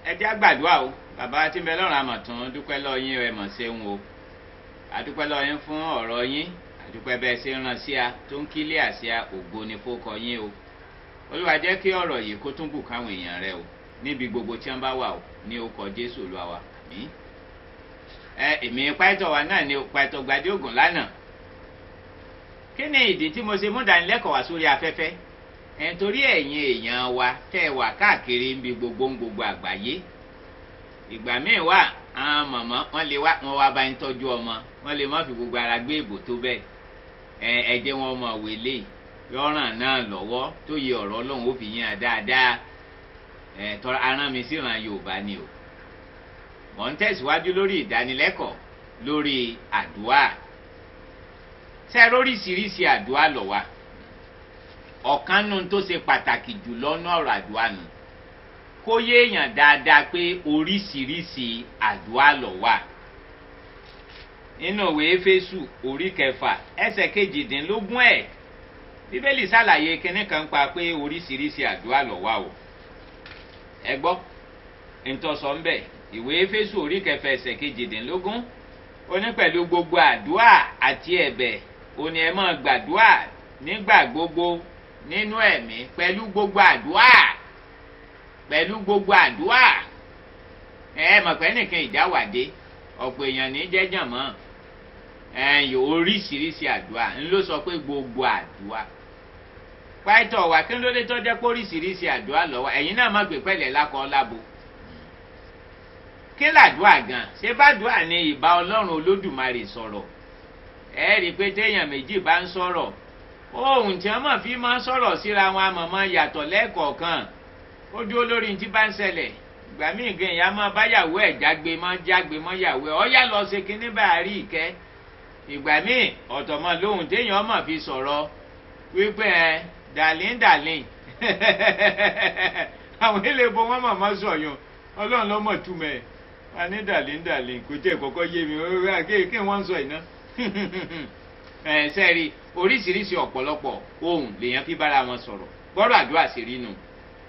ẹ jẹ́ àgbàdua o bàbá tí ń bẹ lọ́rùn àmọ̀tún dúpẹ́ lọ́ọ́ yín ẹ mọ̀ ṣeun o àdúpẹ́ lọ́ọ́ yín fún ọ̀rọ̀ yín àdúpẹ́ bẹ́ẹ̀ ṣe ń ràn sí a tó ń kílé àṣà ògo ni fókọ yín o olúwa jẹ́ kí ọ̀rọ̀ yìí kó tún bù káwọn èèyàn rẹ o níbi gbogbo tí wọ́n bá wà o ní orúkọ jésù olúwa wa mí. ẹ èmi pàìtọ̀ wa náà ni pàìtọ̀ gbadé ògùn lánàá kí ni ìdí tí mo ṣe mú ìdánilẹ́kọ̀ọ́ wá sórí afẹ́fẹ́ ẹ̀ torí ẹ̀yin èèyàn wa tẹ́ ẹ wà káàkiri níbi gbogbo ń gbogbo àgbáyé ìgbà míì wà àwọn mọ̀mọ́ wọ́n lè wá wọn wá bá ń tọ́jú ọmọ wọ́n lè má fi gbogbo ara gbé ìbò tó bẹ́ẹ̀ ẹ ẹ jẹ́ wọn mọ̀ wélé yọ̀ràn náà lọ́wọ́ tó yẹ ọ̀rọ̀ ọlọ́run ó fi yín dáadáa ẹ tọ́ra aràn mi sì ràn yorùbá ni o mọ̀ ń tẹ̀síwájú lórí ìdánilẹ́kọ̀ọ́ lórí àdúrà ṣe lóríṣiríṣi àdúrà lọ wa ọ̀kan nù tó ṣe pàtàkì jù lọ́nà ọ̀rọ̀ àdúrà nù kó yéèyàn dáadáa pé oríṣiríṣi àdúrà lọ wà nínú òwe éfésù orí kẹfà ẹsẹ kejìdínlógún ẹ bíbélì ṣàlàyé kinní kan pa pé oríṣiríṣi àdúrà lọ wà o ẹ gbọ́ ntọ́sọ̀ ń bẹ̀ ìwé éfésù orí kẹfà ẹsẹ kejìdínlógún ó ní pẹ̀lú gbogbo àdúrà àti ẹ̀bẹ̀ ó ní ẹ máa gbàdúrà nígbà gbogbo nínú ẹ̀mí pẹ̀lú gbogbo àdúrà pẹ̀lú gbogbo àdúrà ẹ mọ̀ pé nìkan ìjáwàdé ọ̀pọ̀ èèyàn ní jẹ́jàn mọ́ ẹ̀yìn oríṣiríṣi àdúrà ń ló sọ pé gbogbo àdúrà pàìtọ̀ wà kí ló dé tó jẹ́ pé oríṣiríṣi àdúrà lọ́wọ́ ẹ̀yin náà má gbé pẹ̀lẹ́ lákọ̀ọ́ lábo kí làdúrà gan ṣé bàdúrà ni ìbá ọlọ́run olódùmarè sọ̀rọ̀ ẹ rí i pé téèyàn méjì bá ń sọ̀rọ̀ ohun tí wọ́n mọ̀ fi máa ń sọ̀rọ̀ síra wọn àmọ̀mọ́ yàtọ̀ lẹ́ẹ̀kọ̀ọ̀kan ó dúró lórí tí bá ń ṣẹlẹ̀ ìgbà míì gan ìyá máa báyàwó ẹ̀ jágbe mọ́ jágbe mọ́ yàwó ẹ̀ ọ́yá lọ ṣe kínní bá a rí ìkẹ́ ìgbà míì ọ̀tọ̀mọ̀ lóhùn téèyàn mọ̀ fi sọ̀rọ̀ wípé ẹ dàlín dàlín àwọn elébo wọn mọ̀ mọ́ sọ̀yún ọlọ́run lọ́mọ̀ túmọ̀ ẹ̀ a ní dàlín dàlín kò jẹ́ kọ́kọ́ yé mi kí wọ́n sọ ìná ẹ̀ sẹ́ẹ̀rì oríṣiríṣi ọ̀pọ̀lọpọ̀ ohun lèèyàn fi bára wọn sọ̀rọ̀ gbọ́dọ̀ àdúrà sí rí nu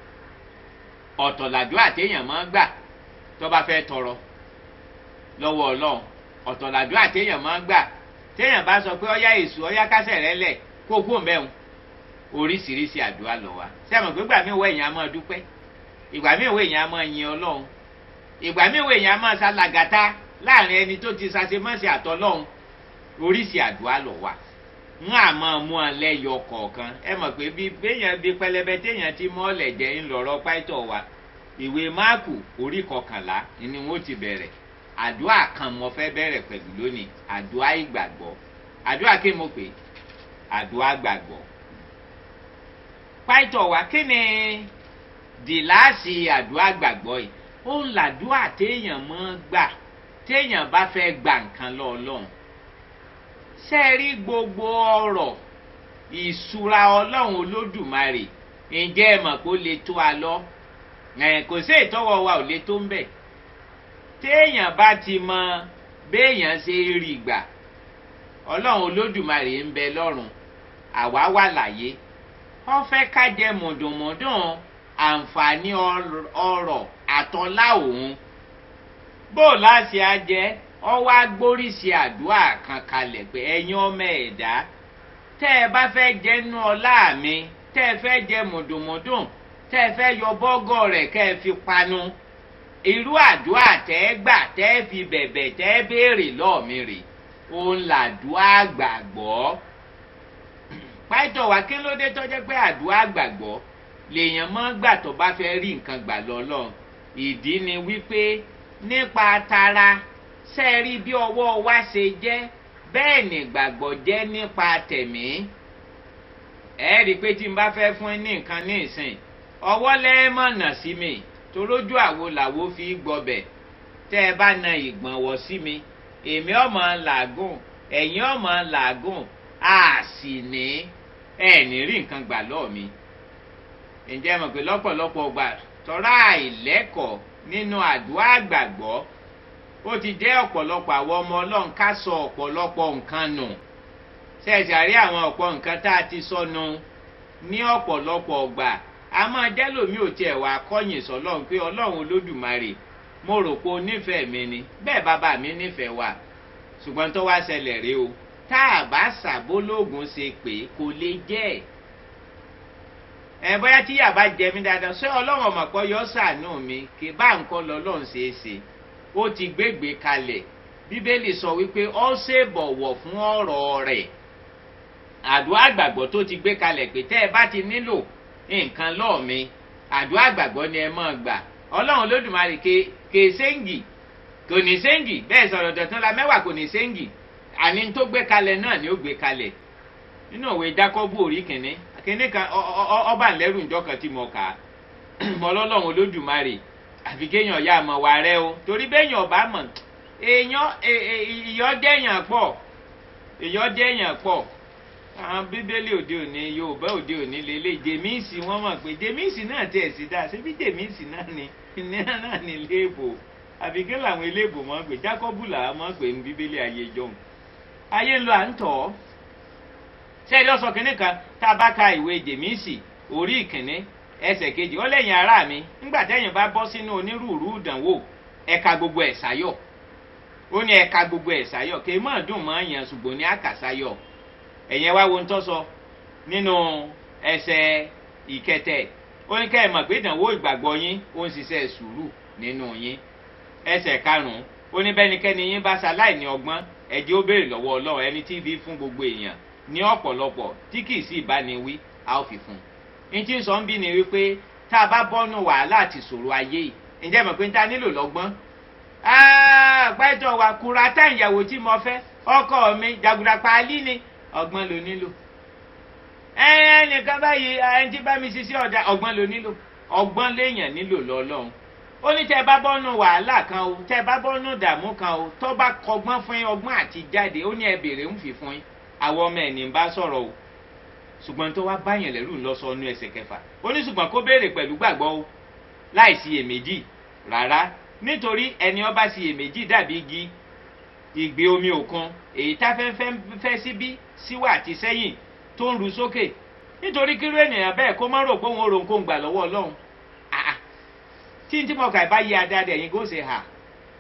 ọ̀tọ̀ làdúrà téèyàn máa ń gbà tó bá fẹ́ tọrọ lọ́wọ́ ọlọ́run ọ̀tọ̀ làdúrà téèyàn máa ń gbà téèyàn bá sọ pé ọyá èṣù ọyá kásẹ̀ rẹ lẹ̀ kó kú mẹ́un oríṣiríṣi àdúrà lọ wa sẹ́wọ̀n pé ìgbà míì wọ èèyàn á máa dúpẹ́ ìgbà míì wọ èèyàn á máa yin ọlọ́run ìgbà míì wọ èèyàn á máa ṣalàgàtà láàrin ẹni tó ti ṣàṣemọ́ṣe àtọ́lọ́run oríṣi àdúrà lọ wa ń àmọ́ mú ọ lẹ́yọ kọ̀ọ̀kan ẹ mọ̀ pé bí béèyàn bí pẹlẹbẹ téèyàn ti mọ́ ọ̀lẹ̀ jẹ́ ńlọrọ̀ pàìtọ̀ wa ìwé máàkù orí kọkànlá ni wọ́n ti bẹ̀rẹ̀ àdúrà kan mo fẹ́ bẹ̀rẹ̀ pẹ̀lú lónìí àdúrà ìgbàgbọ́ àdúrà kí mo pè àdúrà gbàgbọ́ pàìtọ̀ wa kí ni dìláàsì àdúrà gbàgbọ́ yìí ó ń làdúrà téèyàn mọ́ gbà téèyàn bá fẹ́ gbà nǹkan lọ́ọ̀lọ́run ṣe rí gbogbo ọ̀rọ̀ ìṣúra ọlọ́run olódùmarè ǹjẹ́ ẹ mọ̀ pé ó lè tó a lọ kò sí ìtọ́wọ́ wa ò lè tó ń bẹ̀ téèyàn bá ti mọ béèyàn ṣe rí gbà ọlọ́run olódùmarè ń bẹ lọ́rùn àwa wà láyé wọ́n fẹ́ ká jẹ mùdùnmùdùn àǹfààní ọrọ̀ àtọ́lá òun bó láti á jẹ́ ọ wá gbóríṣi àdúrà kan kalẹ̀ pé ẹ̀yin ọmọ ẹ̀dá tẹ́ ẹ bá fẹ́ jẹ́nu ọlá mi tẹ́ ẹ fẹ́ jẹ mùdùnmùdùn tẹ́ ẹ fẹ́ yọ bọ́gọ̀ rẹ̀ kẹ́ ẹ fi panu irú àdúrà tẹ́ ẹ gbà tẹ́ ẹ fi bẹ̀bẹ̀ tẹ́ ẹ béèrè lọ́ọ̀mí rè òun làdúrà gbàgbọ́ pàtó wa kí ló dé tọ́jẹ́ pé àdúrà gbàgbọ́ lèèyàn mọ́ gbà tó bá fẹ́ rí nǹkan gbà lọ́lọ́ ìdí ni wípé nípa tara ṣe rí bí ọwọ́ wa ṣe jẹ́ bẹ́ẹ̀ ni gbàgbọ́ jẹ́ nípa tẹ̀mí. ẹ rí i pé tí n bá fẹ́ fún ní nǹkan ní ìsìn ọwọ́ lẹ́ẹ̀mọ̀nà sí mi torójú àwo làwo fi gbọbẹ̀ tẹ́ ẹ bá na ìgbọ̀nwọ́ sí mi èmi ọmọ làágùn ẹ̀yin ọmọ làágùn a sì ní ẹ ní rí nǹkan gbà lọ́ọ̀ mi. ǹjẹ́ mọ̀ pé lọ́pọ̀lọpọ̀ gbà tọ́ra àìlẹ́kọ̀ọ́ nínú àdúrà gbàgbọ́ ó ti jẹ́ ọ̀pọ̀lọpọ̀ àwọn ọmọ ọlọ́run ká sọ ọ̀pọ̀lọpọ̀ nǹkan nù ṣẹ̀ṣẹ̀ àrí àwọn ọ̀pọ̀ nǹkan tá a ti sọnù ní ọ̀pọ̀lọpọ̀ ọgbà a máa jẹ́ lómi ò tiẹ̀ wá kọ́yìn sọlọ́run pé ọlọ́run olódùmarè mo rò pé o nífẹ̀ẹ́ mi ni bẹ́ẹ̀ bàbá mi nífẹ̀ẹ́ wa ṣùgbọ́n tó wá ṣẹlẹ̀ rí o tá a bá ṣàbólógún ṣe pé kò lè jẹ́ ẹ̀ ẹ bóyá tí yàrá jẹ mí dáadáa ṣé ọlọ́run ọmọpọ̀ yọ sàánú mi kì bá nǹkan lọ́lọ́run ṣe é ṣe ó ti gbégbé kalẹ̀ bíbélì sọ wípé ó ṣe bọ̀wọ̀ fún ọ̀rọ̀ rẹ̀ àdúrà àgbàgbọ́ tó ti gbé kalẹ̀ pé tẹ́ ẹ bá ti nílò nǹkan lọ́ọ̀ mi àdúrà àgbàgbọ́ ni ẹ máa gbà ọlọ́run olódùmarè ké ké séǹgì kò ní séǹgì bẹ́ẹ̀ sọ̀rọ̀ dọ̀tún la mẹ́wàá kò ní séǹgì àní tó gbé kalẹ̀ náà ni ó gbé kalẹ̀ nínú òwe jákọ́bù orí kìnní kìnní kan ọba ńlẹ́rù ńjọ́ kan tí mo kà á mọ ọlọ́run olódùmarè àfi kéèyàn ya àmọ̀ wà rẹ o torí béèyàn ọba mọ̀ èèyàn ìyọ́ dẹ́yàn pọ̀ ìyọ́ dẹ́yàn pọ̀ àwọn bíbélì òde òní yorùbá òde òní lélẹ̀ jèmíìsì wọ́n mọ̀ pé jèmíìsì náà tẹ̀ sí dáa ṣébí jèmíìsì náà ni náà ní léèbò àbí kí làwọn eléèbò mọ̀ pé jákọ́bù làwọn mọ̀ pé ní bíbélì ayé jọ̀hún ayé ń lọ à ń tọ̀ ọ́ sẹ́ẹ̀dì ọ̀sán kìnní kan tá a bá ka ìwé jèmíìsì orí ìkíní ẹsẹ̀ kejì ó lẹ́yìn ara mi nígbà tẹ́yìn bá bọ́ sínú onírúurú ìdánwò ẹ̀ka gbogbo ẹ̀ sáyọ̀ ó ní ẹ̀ka gbogbo ẹ̀ sáyọ̀ kì í mọ̀ dùn mọ́ yẹn ṣùgbọ́n ní àkàsáyọ̀ ẹ̀yẹn wá wo ń tọ́ sọ nínú ẹsẹ̀ ìkẹtẹ̀ ó ní kẹ́ ẹ̀ mọ̀ pé ìdánwò ìgbàgbọ́ yín ó ń ṣiṣẹ́ sùúrù nínú yín ẹsẹ̀ karùn-ún ó ní bẹ́nikẹ́ni yín bá ṣaláì ní ọgbọ́n ẹ̀jẹ̀ ó béèrè lọ́wọ́ ọlọ́run ẹni tí fi fún gbogbo èèyàn ní ọ̀pọ̀lọpọ̀ tí kì í sí ìbániwí a ó fi fún un ní tí ń sọ ń bí ni wípé tá a bá bọ́nu wàhálà àti ìṣòro ayé yìí ǹjẹ́ mọ̀ pé ń ta nílò lọ́gbọ́n pẹ́tọ̀ wà kura tá ìyàwó tí mo fẹ́ ọkọ mi jàgùdà paálí ni ọgbọ́n ló nílò ẹnìkan báyìí ẹni tí bá mi ṣiṣẹ́ ọ̀dà ọgbọ́n ló nílò ọgbọ́n léèyàn nílò lọ́lọ́run ó ní tẹ́ bá bọ́nu wàhálà kan o tẹ́ bá bọ́nu dààmú kan o tó bá kọgbọ́n fún yín ọgbọ́n àti jáde ó ní ẹ bèrè ń fi fún yín àwọn ọmọ ẹ̀ ní bá sọ̀rọ̀ o ṣùgbọ́n tó wá báyàn lẹ́rù ń lọ sọ ọ́nú ẹsẹ̀ kẹfà ó ní ṣùgbọ́n kó béèrè pẹ̀lú gbàgbọ́ o láì sí iyèméjì rárá nítorí ẹni ọba sí iyèméjì dàbí igi ìgbé omi òkun èyí táfẹ́fẹ́ fẹ́ síbí síwá àti sẹ́yìn tó ń ru sókè nítorí kírú ènìyàn bẹ́ẹ̀ kó má rò pé òun ò rò nǹkan gbà lọ́wọ́ ọlọ́run tí n tí mo kà bá yí adáde ẹ̀yin kó ṣe hà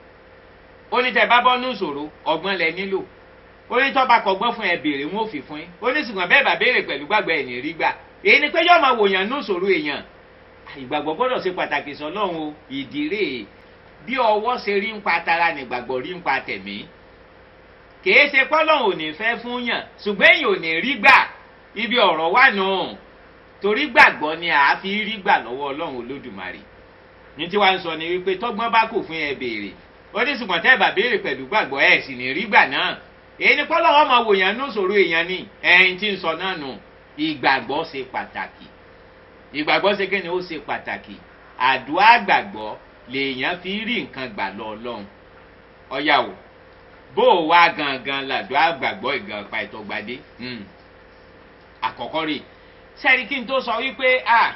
ó ní tẹ bá bọ́ ní ìṣòro ọgbọ́n lẹ nílò ó ní tọ́ba kọgbọ́n fún ẹ béèrè wọn ò fi fún yín ó ní ṣùgbọ́n bẹ́ẹ̀ bá béèrè pẹ̀lú gbàgbọ́ ẹ̀ ní rí gbà èyí ni pé yóò máa wòyàn ní ìṣòro èèyàn ìgbàgbọ́ gbọ́dọ̀ ṣe pàtàkì sọlọ́run o ìdírè bí ọwọ́ ṣe rí ń pa tara nígbàgbọ́ rí ń pa tẹ̀mí kìí ṣe pọ́lọ́run ò ní fẹ́ fún yàn ṣùgbọ́n èèyàn ò ní rí gbà ibi ọ̀rọ̀ wà nù torí gbàgbọ́ ni àá fi rí gbà lọ́wọ́ ọlọ́run olódùmarè ní tí wàá ń sọ ni wípé tọ́gbọ́n bá kò fún ẹ béèrè ó ní ṣùgbọ́n tẹ́ ẹ bá béèrè pẹ̀lú gbàgbọ́ ẹ̀ sì ní rí gbà náà èyí ni pọ́lọ́wọ́ máa wò yẹn ní sòrò èèyàn ni ẹ̀yìn tí ń sọ náà nù ìgbàgbọ́ ṣe pàtàkì ìgbàgbọ́ ṣe kéde ó ṣe pàtàkì àdúrà gbàgbọ́ lèèyàn fi rí nǹkan gbà lọ ọlọ́run ọ̀yà o bó o wá gangan làdúrà gbàgbọ́ ìgàn pa ìtọ́gbadé àkọ́kọ́ rè sẹ́ni kí n tó sọ wípé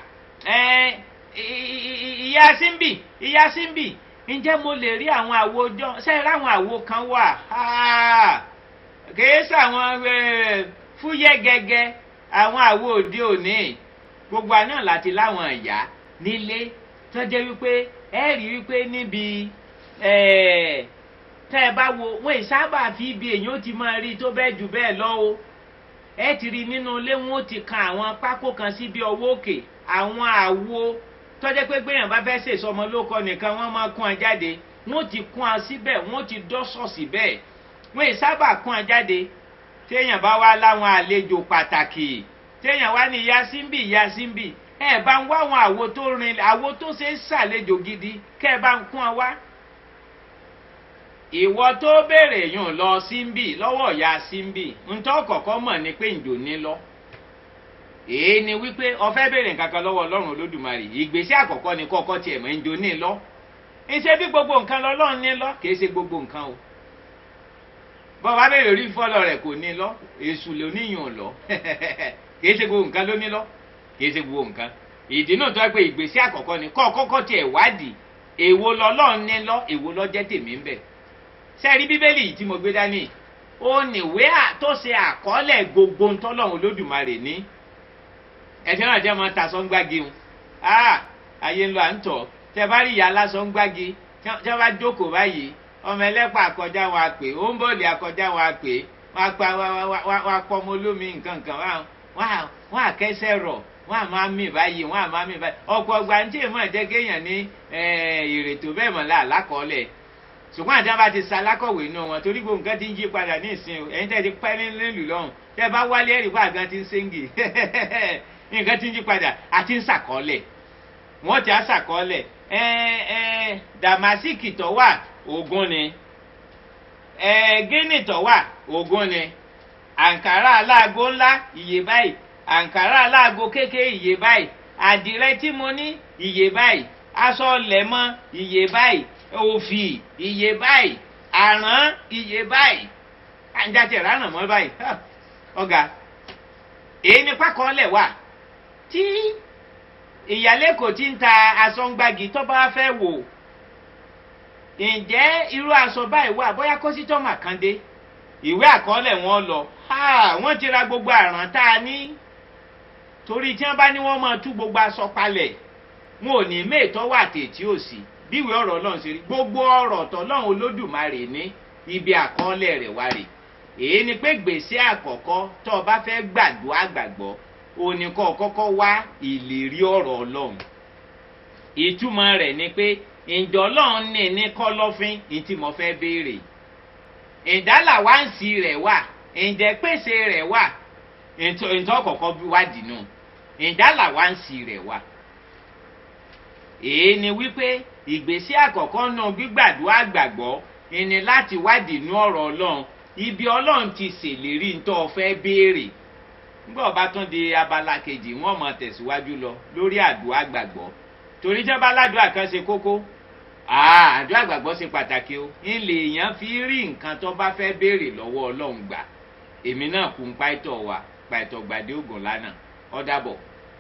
ìyá símbì ìyá símbì ǹjẹ́ mo lè rí àwọn àwo ọjọ́ sẹ́yìn ráwọn àwo kan wà kìí sàwọn fúyẹ́ gẹ́gẹ́ àwọn àwo òde òní gbogbo àná láti láwọn ìyá nílé tó jẹ́ wípé ẹ rí wípé níbi tẹ́ ẹ bá wo wọ́n ìsábà fi ibi èèyàn ti máa rí tó bẹ́ẹ̀ jù bẹ́ẹ̀ lọ o ẹ ti rí nínú ilé wọn ó ti kan àwọn pákó kan síbi ọwọ́ òkè àwọn àwo tọ́jẹ́ pé gbéyàn bá fẹ́ ṣèṣọ ọmọ lóko nìkan wọ́n máa kún ọ jáde wọ́n ti kún ọ síbẹ̀ wọ́n ti dọ́sọ̀ síbẹ̀ wọ́n ì sábà kún ọ jáde téèyàn bá wá láwọn àlejò pàtàkì téèyàn wá ní ìyá síbì ìyá síbì ẹ bá ń wá àwọn àwo tó rin àwo tó ṣe é ṣàlejò gidi kẹ́ ẹ bá ń kún ọ wá. ìwọ tó béèrè yùn lọ síbì lọ́wọ́ ìyá síbì ntọ́ kọ̀ọ̀kan mọ̀ ni pé ǹjò ní lọ èyí ni wípé ọfẹ béèrè nǹkan kan lọ́wọ́ Ọlọ́run Olódùmarè ìgbésẹ̀ àkọ́kọ́ ni kọ́kọ́ tiẹ̀ mọ̀ ń jo ní lọ ìṣe bí gbogbo nǹkan lọ́lọ́run ní lọ kìí ṣe gbogbo nǹkan o bọ́ọ̀bá béèrè orí fọ́lọ́ rẹ̀ kò ní lọ èṣù ló níyàn lọ kìí ṣe gbogbo nǹkan ló ní lọ kìí ṣe gbogbo nǹkan ìdí náà tó yẹ pé ìgbésẹ̀ àkọ́kọ́ ni kọ́ kọ́kọ́ tiẹ̀ wádìí èwo lọ́lọ́run ní lọ èwo lọ́ jẹ́ tèmi ń bẹ̀ sẹ́ẹ̀rí bíbélì yìí tí mo gbé dání ó níwé tó ṣe àkọọ́lẹ̀ gbogbo ntọ́lọ́run Olódùmarè ní ẹtí náà jẹ́ máa ta sọ́ngbági wọn ah ayé ń lọ à ń tọ̀ tẹ bá rí ìyá lásán ń gbági tí wọ́n bá jókòó báyìí ọmọ ẹlẹ́pà àkọjá wọn àpè ó ń bọ̀lì àkọjá wọn àpè wọn apá wọn apọ ọmọ olómi nǹkan kan wọn àkẹ́sẹ̀ rọ̀ wọn àmọ́ àmì báyìí wọn àmọ́ àmì báyìí ọ̀pọ̀ ọgbà ń tí èèmọ̀ jẹ́ kéèyàn ní ìrètò bẹ́ẹ̀ mọ̀ lá àlákọọ́lẹ̀ ṣùgbọ́n àti abá ti sa alákọ̀wé inú wọn torí gbogbo nǹkan ti ń yí padà ní ìsìn ẹ̀yin tẹ́ ti pẹ́ nílùú lọ́hùn tẹ́ bá wálé ẹ̀rí fún àgán ti ń séǹgì nǹkan ti ń yí padà àti ń sàkọọ́lẹ̀ wọ́n ti á sàkọọ́lẹ̀ dàmásìkì tó wà ogun ni gíní tó wà ogun ni àǹkárá aláàgó ńlá iye báyìí àǹkárá aláàgó kékeré iye báyìí àdìrẹ tí mo ní iye báyìí aṣọ lẹ̀mọ́ iye báyìí òfì iye báyìí àrán iye báyìí àǹjàtẹ̀ ránà mọ́ báyìí ọ̀gá èyí ni pákọ́lẹ̀ wà tí ìyálé kò ti ń ta aṣọ ń gbági tó bá fẹ́ wò ǹjẹ́ irú aṣọ báyìí wà bóyá kọ́sítọ́mà kan dé ìwé àkọọ́lẹ̀ wọn lọ wọ́n ti ra gbogbo àràn tá a ní torí tí wọ́n bá ní wọ́n máa tú gbogbo aṣọ palẹ̀ wọn ò ní méètọ́ wà tètè òsì bíwèé ọ̀rọ̀ ọlọ́run ṣe rí gbogbo ọ̀rọ̀ tọ́lọ́run olódùmarè ní ibi àkọọ́lẹ̀ rẹ̀ wá rè èyí ni pé gbèsè àkọ́kọ́ tó o bá fẹ́ gbàdúrà gbàgbọ́ o ní kọ́ kọ́kọ́ wá ìlérí ọ̀rọ̀ ọlọ́run ìtumọ̀ rẹ̀ ni pé ǹjọ́ ọlọ́run ní ní kọ́lọ́fín ní tí mo fẹ́ béèrè ìdálà wá ń sí rẹ̀ wà ǹjẹ́ pèsè rẹ̀ wà ǹtọ́ kọ̀ọ̀kan wádìí nù ìdálà wá ń sí rẹ̀ wà èyí ni wípé ìgbésí àkọ́kọ́ náà gbígbàdúrà gbàgbọ́ ìní láti wádìí inú ọ̀rọ̀ ọlọ́run ibi ọlọ́run ti ṣèlérí ntọ́ fẹ́ béèrè nígbà ọba tún di abala kejì wọn mọ tẹ̀síwájú lọ lórí àdúrà gbàgbọ́ torí jọba aládùúrà kan ṣe kókó àdúrà gbàgbọ́ ṣe pàtàkì o ilé èèyàn fi rí nǹkan tó bá fẹ́ béèrè lọ́wọ́ ọlọ́run gbà èmi náà kún pàìtọ̀ wa pàìtọ̀ gbàdé ògùn lánàá ọ̀dàbọ̀.